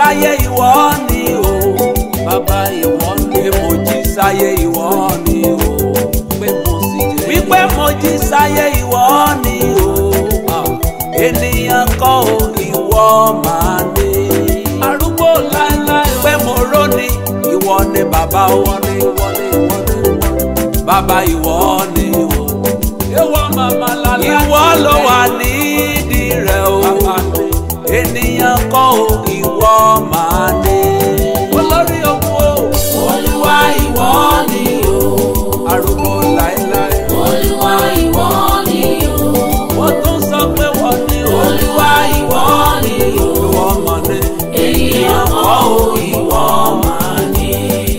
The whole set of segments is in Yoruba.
sáyé ìwọ ni o bàbá ìwọ ni pé mo jí sáyé ìwọ ni o pé mo sì jẹ́ wípé mo jí sáyé ìwọ ni o ènìyàn kọ́ o ìwọ máa ní arúgbó láéláé pé mo róni ìwọ ni bàbá ìwọ ni ìwọ ni ìwọ ni bàbá ìwọ ni o ìwọ màmá lálẹ́ ìwọ ló wà nídìí rẹ̀ o ènìyàn kọ́ o ìwọ máa ní. olórí ogun o. Olúwa ìwọ ni o. arúgbó láéláé. Olúwa ìwọ ni o. wọ́n tún sọ pé wọ́n ní o. Olúwa ìwọ ni o. ìwọ mọ̀ ní. Ènìyàn kọ́ o ìwọ máa ní.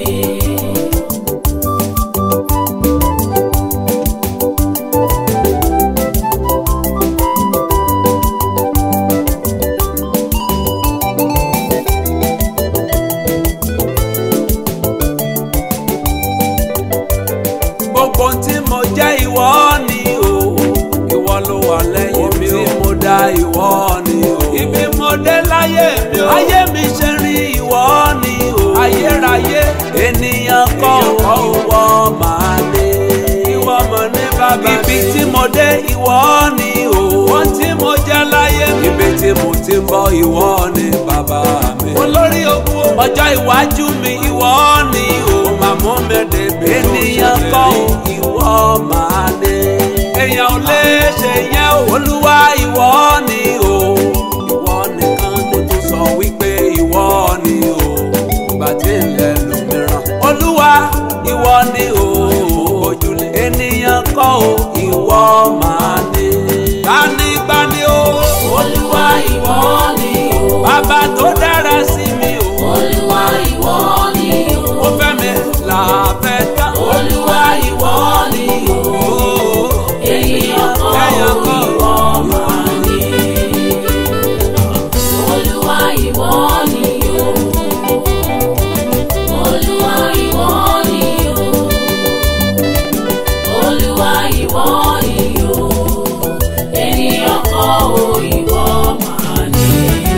gbogbo tí mo jẹ́ ìwọ ni o. ìwọ ló wà lẹ́yìn mi o. tí mo dá ìwọ ni o. ibi mo dé láyé mi o. ayé mi ṣe rí ìwọ ni o. ayérayé ènìyàn kọ́ o ìwọ máa dé. ìwọ mọ̀ ní bàbá mi. ibi tí mo dé ìwọ ni o. wọ́n tí mo jẹ́ láyé mi. ibi tí mo ti ń bọ̀ ìwọ ni bàbá mi. olórí ogun o. ọjọ́ iwájú mi ìwọ ni o. màmú mi débè. ènìyàn kọ́ o ìwọ máa dé. èèyàn ò lè ṣe yẹn o. olúwa ìwọ ni o. ìwọ nìkan mo tún sọ wípé ìwọ ni o. ìgbà tí ń lẹ lómìíràn. olúwa ìwọ ni o. ojúlé ènìyàn kọ́ o ìwọ máa dé. gbanigbani o. Olúwa ìwọ ni o. bàbá tó dára sí mi o. Olúwa ìwọ ni o. ó fẹ́ mi làbẹ́ tán. Olúwa ìwọ ni o. Ènìyàn kọ́ Èèyàn o kọ́. ìwọ máa ní. Olúwa ìwọ ni o. Olúwa ìwọ ni o. Olúwa ìwọ ni o. Ènìyàn kọ́ o ìwọ máa ní.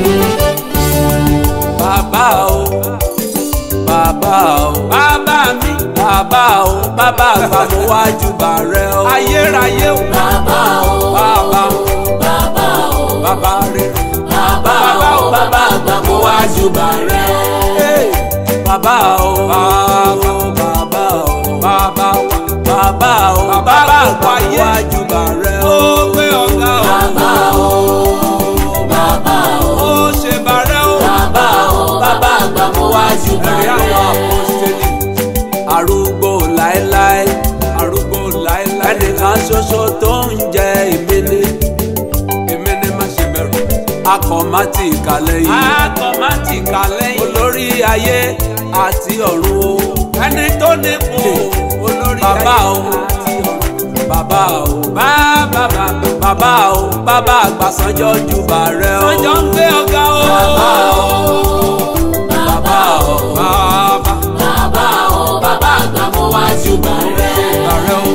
bàbá o bàbá o bàbá mi bàbá o bàbá àgbà mo wá júbà rẹ o ayérayé o Bàbá o. bàbá o Bàbá o. bàbá rere Bàbá o. Bàbá àgbà mo wá júbà rẹ. Hey, bàbá o bàbá o bàbá o bàbá o bàbá o bàbá àgbà mo wá júbà rẹ o pé ọ̀gá o Bàbá o. Bàbá o. ó ṣe bàrẹ́ o. Bàbá o. Bàbá àgbà mo wá júbà ẹ̀rí àwọn rẹ. apọ́sítélì arúgbó láéláé arúgbó láéláé ẹnìkan ṣoṣo tó ń jẹ èmi ni èmi ni má ṣe bẹ̀rù akọ̀mátì ìkàlẹ̀ yìí akọ̀mátì ìkàlẹ̀ yìí olórí ayé àti ọ̀run o ẹni tó nípò olórí ayé bàbá o bàbá o bàbá bàbá o bàbá àgbà sanjọ́ júbà rẹ o sanjọ́ ń gbé ọ̀gá o Bàbá o. bàbá o bàbá Bàbá o. Bàbá àgbà mo wá júbà rẹ. ààrẹ o.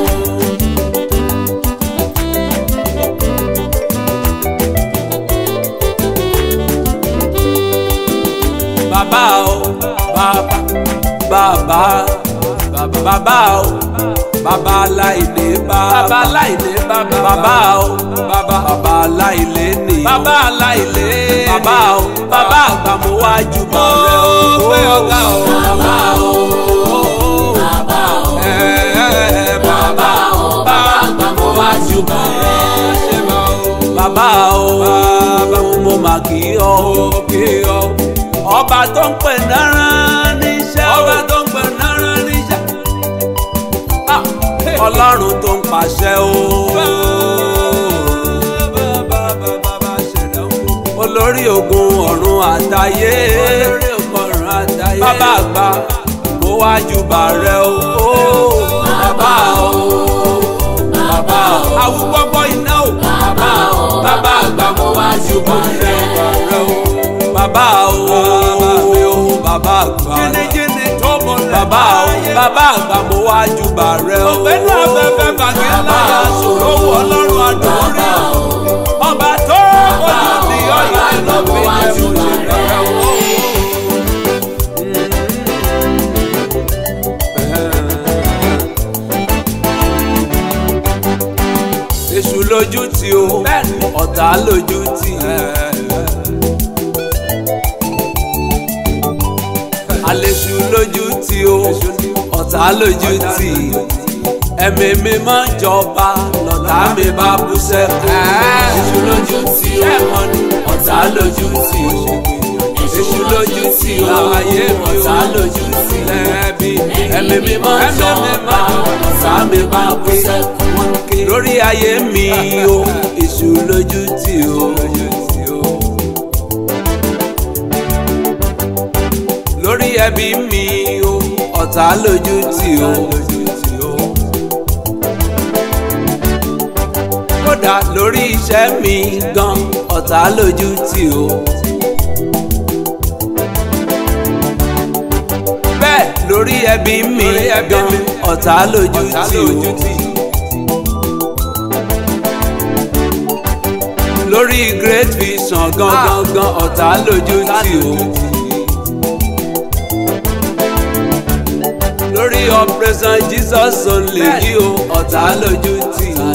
bàbá o bàbá bàbá bàbá bàbá o bàbá aláìlé bàbá bàbá aláìlé bàbá bàbá o bàbá bàbá aláìlé ni bàbá aláìlé bàbá o bàbá àgbà mo wá júbà rẹ o pé ọ̀gá o bàbá o Bàbá o. ẹ bàbá o Bàbá àgbà mo wá júbà rẹ. bàbá o bàbá mo mà kí ọ kí ọ ọba tó ń pè náírà níṣẹ́ ọba tó ń pè náírà níṣẹ́ Ah, ọlọ́run tó ń pàṣẹ o olórí ogun ọ̀run àtayé bàbá àgbà mo wá júbà rẹ o bàbá o Bàbá o. awúgbọ́gbọ́ iná o Bàbá o. Bàbá àgbà mo wá júbà rẹ. bàbá o bàbá àgbà jìnnìjìnnì tó mọ lẹ bàbá o bàbá àgbà mo wá júbà rẹ o ọ̀gbẹ́ni afẹ́fẹ́ bàgẹ́ láyà sòrò wọ ọlọ́run àdórí ọba tó ojú ní ọ̀yà lọ́gbìn ẹ̀fọ́ ṣe bẹ̀rẹ̀ o. lójú tì o ọ̀tá lójú tì. àlèṣù lójú tì o ọ̀tá lójú tì. ẹ̀mí mi máa ń jọba lọ́tà mi bá bú sẹ́kù. èṣù lójú tì o ọ̀tá lójú tì o èṣù lójú tì o ayé mi ọ̀tá lójú tì o ẹbí ẹ̀mí mi máa ń jọba ọ̀tá mi bá bú sẹ́kù. lórí ayé mi o èṣù lójú tì o. lórí ẹbí mi o ọ̀tá lójú tì o. kódà lórí iṣẹ́ mi gan ọ̀tá lójú tì o. bẹ́ẹ̀ lórí ẹbí mi gan ọ̀tá lójú tì o. lórí great vision gan gan gan ọ̀tá lójú tì o. lórí operation jesus only yìí o ọ̀tá lójú tì o.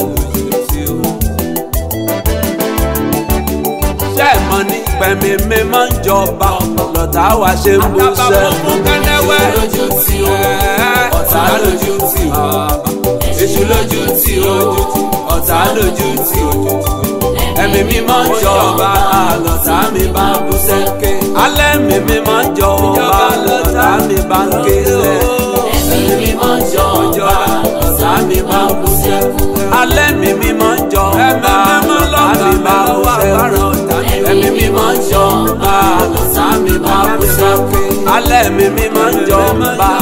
ṣé ẹ mọ̀ ní pẹ̀mí mi máa ń jọba lọ́tà wa ṣe ń bú sẹ́. èṣù lójú tì o ọ̀tá lójú tì o èṣù lójú tì o ọ̀tá lójú tì o ẹ̀mí mi máa ń jọba lọ́tà mi bá bú sẹ́kẹ́. alẹ́ mi mi máa ń jọba lọ́tà mi bá ń ké sẹ́. ẹ̀mí mi máa ń jọba ọ̀tá mi bá bú sẹ́kù. alẹ́ mi mi máa ń jọba lọ́tà mi bá bú sẹ́kẹ́. ẹ̀mí mi máa ń jọba ọ̀tá mi bá bú sẹ́kù. alẹ́ mi mi máa ń jọba